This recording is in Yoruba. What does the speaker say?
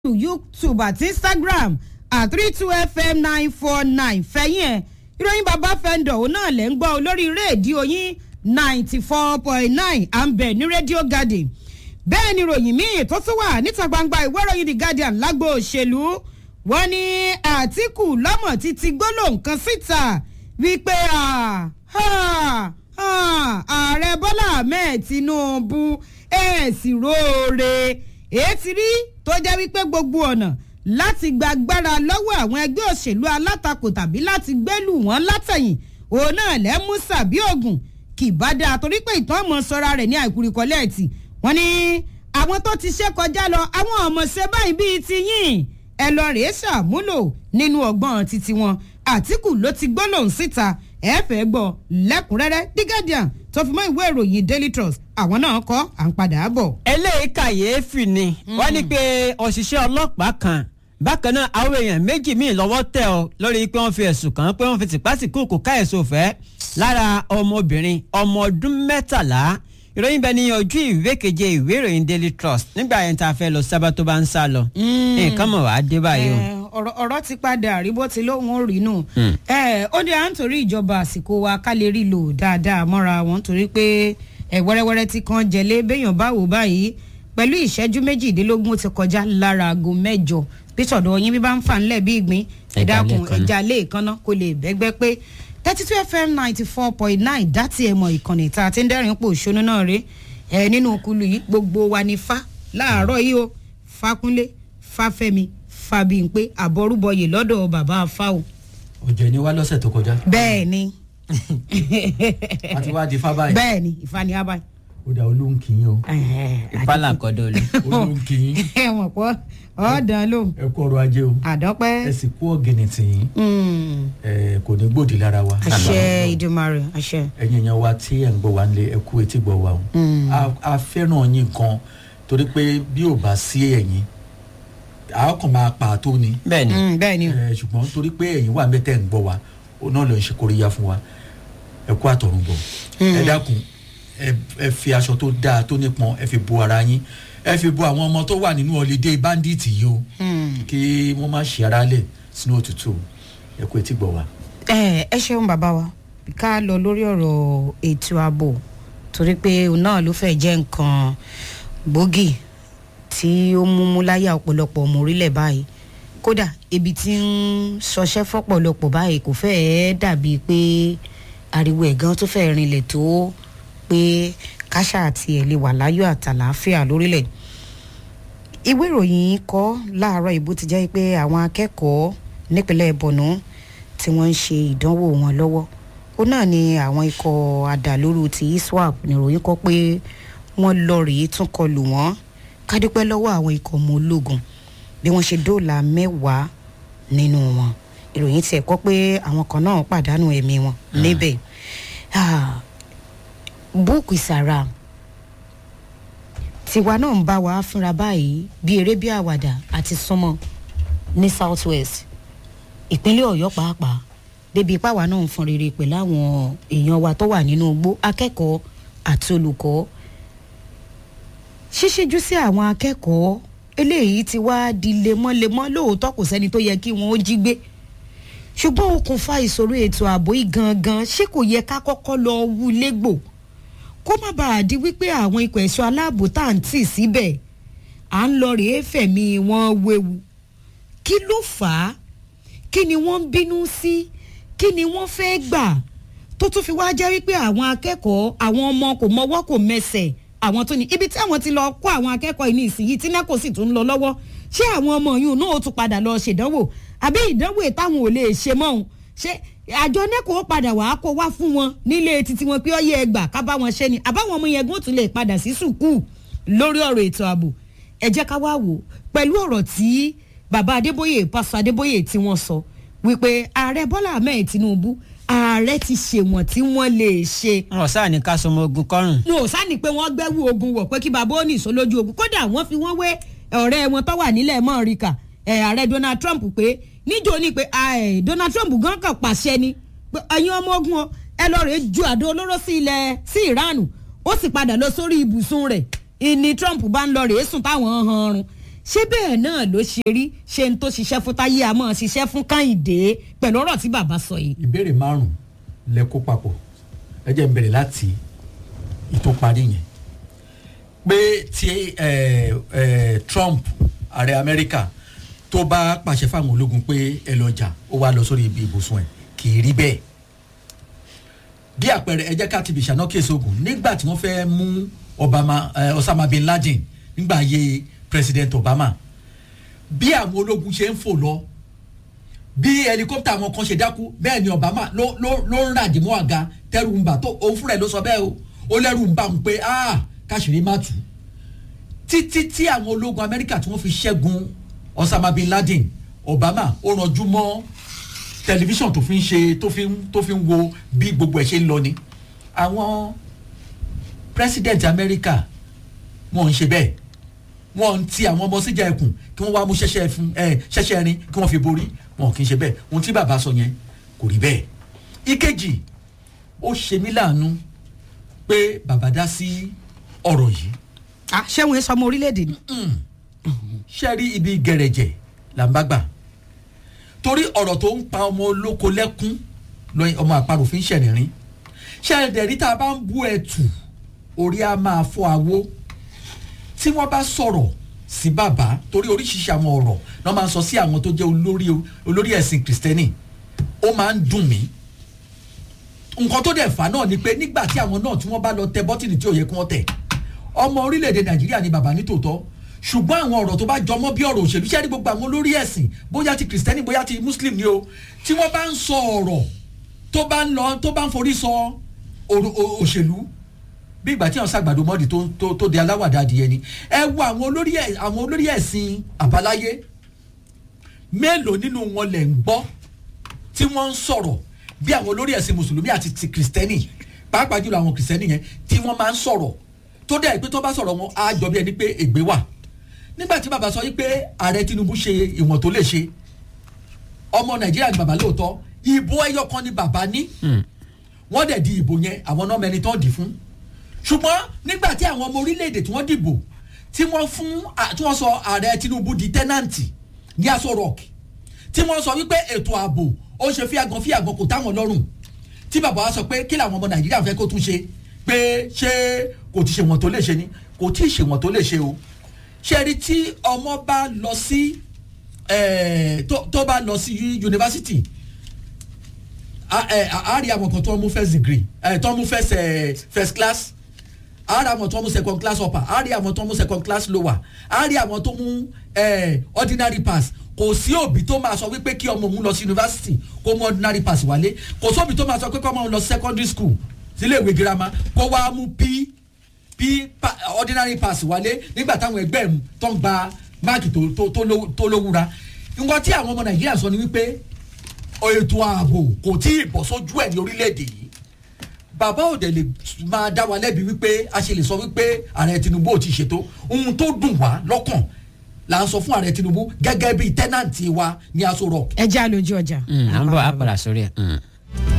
youtube àti instagram at three two fm nine four nine fẹ̀yìn ẹ̀ ìròyìn bàbá fẹ́ńdọ̀ òun náà lẹ́ ń gbọ́ olórí rédíò yín ninety four point nine à ń bẹ̀ ní rédíò garden bẹ́ẹ̀ ni ròyìn míì tó tún wà níta gbangba ìwé ìròyìn the guardian lágbo òṣèlú wọ́n ní àtìkù lọ́mọ̀ títí gbólóhùn kan síta wípé ààrẹ bọ́lá ahmed tinubu ẹ̀ sì róore èé ti rí tó jẹ́ wípé gbogbo ọ̀nà láti gba agbára lọ́wọ́ àwọn ẹgbẹ́ òṣèlú alátakò tàbí láti gbẹ́lù wọ́n látẹ̀yìn òun náà lẹ́mú sàbí ògùn kì bá dáa torí pé ìtàn ọmọ sọra rẹ̀ ní àìkúrikọ́lẹ̀ ẹ̀tì wọ́n ní àwọn tó ti ṣe kọjá lọ àwọn ọmọ ṣe báyìí bíi ti yìn ẹ lọ rèé ṣàmúlò nínú ọgbọ́n títí wọn àtìkù ló ti gbólóhùn síta ẹ fẹ́ gbọ́ lẹ́kùnrẹ́rẹ́ the guardian tó fi mọ́ ìwé ìròyìn daily trust àwọn náà kọ́ à ń padà bọ̀. eléyìí kàyééfì ni wọ́n ní pé òṣìṣẹ́ ọlọ́pàá kan bákan náà àwọn èèyàn méjì míì lọ́wọ́ tẹ̀ ọ́ lórí pé wọ́n fi ẹ̀sùn kàn án pé wọ́n fi tìpásìkúùkù ká ẹ̀sùn òfẹ́ lára ọmọbìnrin ọmọ ọdún mẹ́tàlá ìròyìn bẹ́ẹ̀ ni ojú ìwé keje ìwé ìròyìn daily trust nígbà yẹn tá a fẹ́ lọ sábà tó bá ń sá lọ nǹkan mọ̀ wá dé báyìí o ọ̀rọ̀ ti padà rí bó ti lóun ó rí nù. ó ní à ń torí ìjọba àsìkò wa ká lè rí lò dáadáa mọ́ra wọn torí pé wẹ́rẹ́wẹ́rẹ́ tí kan jẹ̀lé béèyàn bá wò báyìí pẹ̀lú ìṣẹ́jú méjìdínlógún ti kọjá lára aago mẹ́jọ bí sọ̀dọ̀ yín bí bá ń fà ńlẹ̀ bí ìgbín ẹ̀dákun ẹja lẹ́ẹ̀kanná kò lè bẹ́gbẹ́ pé thirty two fm ninety four point nine dátì ẹ̀mọ̀ ìkànnì tá a ti ń dẹ́rìn pò ṣónú náà rè é nínú kulu yìí gbogbo wa ni fa láàárọ̀ yìí o fakunlé fáfẹ́mi fàbíǹpé àbọrúbọyè lọ́dọ̀ bàbá afáwò. ọjọ́ ni wá lọ́sẹ̀ tó kọjá. bẹ́ẹ̀ ni. a ti wá di fá báyìí. bẹ́ẹ̀ ni ìfani abáyé. ó dà olóhùn kìín o. ìpalà kọ́dọ̀ lé. olóhùn kìín. ẹ mọ̀ pọ́ ọ̀ọ́dàn ló. ẹ kú ọrọ̀ ajé o. àdọ́pẹ́. ẹ sì kú ọ̀gẹ̀nẹ̀ tìyín. ẹ kò ní gbòdì lára wa. àṣẹ ìdùmarè àṣẹ. ẹ̀yin èèyàn wa tí ẹ̀ ń gbọ́ wa nílé ẹ kú etí gbọ́ wa o. a fẹ́ràn yín gan torí pé bí ò bá sí ẹ̀yin àwọn kan máa pa àtó ni. bẹẹni bẹẹni o. ẹ ṣùgbọ́n torí pé ẹ̀yin wà mẹ́tẹ̀ ń gbọ́ wa ó náà lọ ṣe kóríyá fún wa ẹ kú àtọ̀run bọ̀ ẹ dákun ẹ fi aṣọ tó dáa tó nípọn ẹ fi bo ara yín ẹ fi bo àwọn ọmọ tó wà nínú ọ̀lẹ́dẹ́ bandit yìí o kí wọ́n má ṣe ara lẹ̀ sínú òtútù ẹ kú etí gbọ́ wa. ẹ ẹ ṣeun bàbá wa ká lọ lórí ọ̀rọ̀ ètò ààbò torí pé òun náà ló fẹ́ jẹ́ nǹkan gbòógì tí ó mú mú láyà ọ̀pọ̀lọpọ̀ ọmọ orílẹ̀ báyìí kódà ibi tí ń ṣọṣẹ́ fọ́pọ̀lọpọ̀ báyìí kò fẹ́ẹ́ dàbíi pé ariwo ẹ̀gán tó fẹ́ẹ́ rinlẹ̀ tó pé káṣá àti ẹ̀ lè wà láyọ̀ àtàlàáfíà lórílẹ̀ ìwé ìròyìn kọ́ láàárọ̀ ìbò ti jẹ́ pé àwọn akẹ́kọ̀ọ́ nípínlẹ̀ bọ̀nú tí wọ́n ń ṣe ìdánwò wọn lọ́wọ́ ó náà ni àwọn ikọ̀ àdàlóru ti iswap níròyìn kọ́ pé wọ́n lọ rèé tún kọlù wọ́n kádúpẹ́ lọ́wọ́ àwọn ikọ̀ ọmọ ológun bí wọ́n ṣe dóòlà mẹ́wàá nínú wọn ìròyìn tiẹ̀ kọ́ pé àwọn kan náà pàdánù ẹ̀mí wọn níbẹ̀ búùkù ìsàrà tiwa náà ń bá wa fúnra báyìí bí eré bí àwàdà àti súnmọ́ ní south west ìpínlẹ̀ ọ̀yọ́ pàápàá débi ipáwa náà ń fọn rere pẹ̀lú àwọn èèyàn wa tó wà nínú igbó akẹ́kọ̀ọ́ àti olùkọ́ ṣíṣíjú sí àwọn akẹ́kọ̀ọ́ eléyìí ti wá di lemọ́lemọ́ lóòótọ́ kò sẹ́ni tó yẹ kí wọ́n ó jí gbé ṣùgbọ́n okùnfà ìṣòro ètò ààbò yìí gangan ṣé kò yẹ ká kọ́kọ́ lọ wú légbò kó má bàa di wípé àwọn ikọ̀ ẹ̀ṣọ́ aláàbò tá à ń tì síbẹ̀ à ń lọ rèé fẹ̀mí wọn wéwu kí ló fà á kí ni wọ́n ń bínú sí kí ni wọ́n fẹ́ gbà tó tún fi wá jẹ́ wípé àwọn akẹ́kọ̀ọ́ àwọn ọmọ kò mọwọ́ kò mẹsẹ̀ àwọn tó ní ibi tí àwọn ti lọ kó àwọn akẹ́kọ̀ọ́ yìí ní ìsinyìí tí nẹ́kò sì tún ń lọ lọ́wọ́ ṣé àwọn ọmọ yìí náà ó tún padà lọ ṣèdánwò àbí ìdánwò táwọn ò lè ṣe mọ́ òun ṣé àjọ nẹ́kò ó padà wàá kó wá fún wọn nílé títí wọn pé ó yẹ ẹgbà ká bá wọn ṣe ni àbáwọn ọmọ yẹn gún tún lè padà sí sùkúù lórí ọ̀rọ̀ ètò ààbò ẹ jẹ́ ká wá wò pẹ̀lú ọ̀rọ̀ tí bàbá adébóyè pásọ adébóyè tí wọ́n sọ wípé ààrẹ bọ́lá ahmed tinubu ààrẹ ti ṣe wọn tí wọn lè ṣe. wọn sáà ní ká sọmọ ogun kọrùn. wọn ò sáà ní pé wọn gbẹ́wò ogun wọ̀ pé kí bàbá ó ní ìsọlójú ogun kódà wọ́n fi wọ́n wé ọ̀rẹ́ wọn tó wà nílẹ̀ mọ́ọ̀ríkà ààrẹ donald trump pé níjó ni pé donald trump gan kan pàṣẹ ni pé ẹ̀yin ọmọ ogun ọ ẹ lọ rèé ju àdó olóró sí ilẹ̀ sí iran ó sì padà lọ sórí ibùsùn rẹ̀ ìní trump bá ń lọ rèé sùn táwọn hàn ọrùn ṣé bẹ́ẹ̀ náà ló ṣe rí ṣe ń tó ṣiṣẹ́ fún táyé àmọ́ ṣiṣẹ́ fún káyìndé pẹ̀lú ọ̀rọ̀ tí bàbá sọ yìí. ìbéèrè márùn lẹ kó papọ̀ ẹ jẹ́ n bẹ̀rẹ̀ láti ìtò parí yẹn pé tí ẹ ẹ Trump ààrẹ Amẹ́ríkà tó bá pàṣẹ fáwọn ológun pé ẹ lọ jà ó wá lọ sórí ibi ibùsùn ẹ kì í rí bẹ́ẹ̀ bí àpẹẹrẹ ẹ jẹ́ ká ti bìṣà náà kéésì ogun nígbà tí wọ́n fẹ́ mú Obama ẹ Osama bin Laden nígbà ayé President Obama bí àwọn ológun ṣe ń fò lọ bí helicopter àwọn kan ṣe dákú bẹ́ẹ̀ ni Obama ló ló ló ń ràjì mọ́ àga tẹ́rù ń bà tó òun fúnra ẹ̀ ló sọ bẹ́ẹ̀ o ó lẹ́rù ń bà ń pé ah káṣírí má tù títí tí àwọn ológun Amẹ́ríkà tí wọ́n fi ṣẹ́gun Osama bin Laden Obama ó ranjú mọ́ tẹlifíṣàn tó fi ń ṣe tó fi ń tó fi ń wo bí gbogbo ẹ̀ ṣe ń lọ ni àwọn president Amẹ́ríkà wọn ń ṣe bẹ́ẹ̀ wọn ń ti àwọn ọmọ síjà ẹkùn kí wọ́n wá mú ṣẹ̀ṣẹ̀ fún ẹ ṣẹ̀ṣẹ̀ rin kí wọ́n fi borí wọn kì í ṣe bẹ́ẹ̀ ohun tí bàbá sọ yẹn kò rí bẹ́ẹ̀ ìkejì ó ṣe mí láàánú pé bàbá dá sí ọ̀rọ̀ yìí Ah, ṣé wọn sọ ọmọ orílẹ̀-èdè ni. ṣe rí ibi gẹ̀rẹ̀jẹ̀ là ń bá gbà torí ọ̀rọ̀ tó ń pa ọmọ olóko lẹ́kún lọ́yìn ọmọ àparò fi ń ṣẹ̀rìnrín ṣe ẹ̀dẹ̀rí tá a bá ń bú ẹ̀tù orí á máa fọ́ awó tí wọ́n bá sọ̀rọ̀ sí bàbá torí oríṣiríṣi àwọn ọ̀rọ̀ náà máa ń sọ sí àwọn tó jẹ́ olórí olórí ẹ̀sìn kìrìsìtẹ́nì ó máa ń dùn mí nǹkan tó dẹ̀ fà náà ni pé nígbà tí àwọn náà tí wọ́n bá lọ tẹ bọ́tìnì tí ò yẹ kí wọ́n tẹ̀ ọmọ orílẹ̀-èdè nàìjíríà ni bàbá ní tòótọ́ ṣùgbọ́n àwọn ọ̀rọ̀ tó bá jọmọ́ bí ọ̀rọ̀ òṣèlú ṣẹ́ni gbogbo àwọn olórí ẹ̀sìn bóyá ti kìrìsìtẹ́nì bóyá ti muslim ni o tí wọ́n bá ń sọ ọ̀rọ̀ tó bá ń lọ tó bá ń forí sọ òrò- ò- òṣèlú bí ìgbà tí àwọn sàgbàdo mọ́ọ̀dì tó tó tó di aláwàdà adìyẹ ni ẹ wo àwọn olórí ẹ̀ àwọn olórí ẹ̀sìn àbáláyé mélòó nínú wọn lẹ̀ ń gbọ́ tí wọ́n ń sọ̀rọ̀ bí àwọn olórí ẹ̀sìn mùsùlùmí àti ti kìrìsìtẹ́nì pàápàá jùlọ àwọn kìrìsìtẹ́nì yẹn tí wọ́n máa ń sọ̀rọ̀ tó dẹ̀ pé tó bá sọ̀rọ̀ wọn á jọ bí ẹni pé ègbé wà nígbà tí bàbá sọ yìí pé ààrẹ Tinubu ṣe ìwọ̀n tó lè ṣe ọmọ Nàìjíríà ni bàbá lóòótọ́ ìbò ẹyọ kan ni bàbá ní wọ́n dẹ̀ di ìbò yẹn àwọn náà mẹni tán dì fún ṣùgbọ́n nígbà tí àwọn ọmọ orílẹ̀-èdè tí wọ́n dìbò tí wọ́n fún à- tí wọ́n sọ ààrẹ Tinubu di tẹ́nàǹtì ní Aso Rock tí wọ́n sọ wípé ètò ààbò ó ṣe fíàgàn fíàgàn kò táwọn lọ́rùn tí bàbá wa sọ pé kí làwọn ọmọ Nàìjíríà fẹ́ kó tún ṣe pé ṣé kò ti ṣe wọ́n tó lè ṣe ni kò tí ì ṣe wọ́n tó lè ṣe o ṣe rí tí ọmọ bá lọ sí eh, tó tó bá lọ sí yunifásitì a ẹ, a- a rí àwọn kan tó ń mú first degree ẹ, tó ń mú first ẹ, first class a rí àwọn tó ń mú second class upper a rí àwọn tó ń mú second class lower a rí àwọn tó mú ẹ, ordinary pass kò sí òbí tó máa sọ wípé kí ọmọ òun lọ sí yunifásitì kó mú ordinary pass wálé kò sóbì tó máa sọ pé kí ọmọ òun lọ sí secondary school sílé ìwé girama kó wá mú p p pa, ordinary pass wálé nígbà táwọn ẹgbẹ́ ẹ̀ tó ń gba máàkì tó tó tó ló- tó lówúra nǹkan tí àwọn ọmọ nàìjíríà sọ ni wípé ètò ààbò kò tí ì bọ̀ sójú ẹ̀ ní orílẹ̀-èdè yìí bàbá òde lè máa dá wa lẹ́bi wípé a ṣe lè sọ wípé ààrẹ Tinubu ò ti ṣètò ohun tó dùn wá lọ́kàn là ń sọ fún ààrẹ Tinubu gẹ́gẹ́ bíi tẹ́nàntì wa ní Aso Rock ẹ já lójú ọjà. à ń bọ̀ á padà sórí ẹ̀.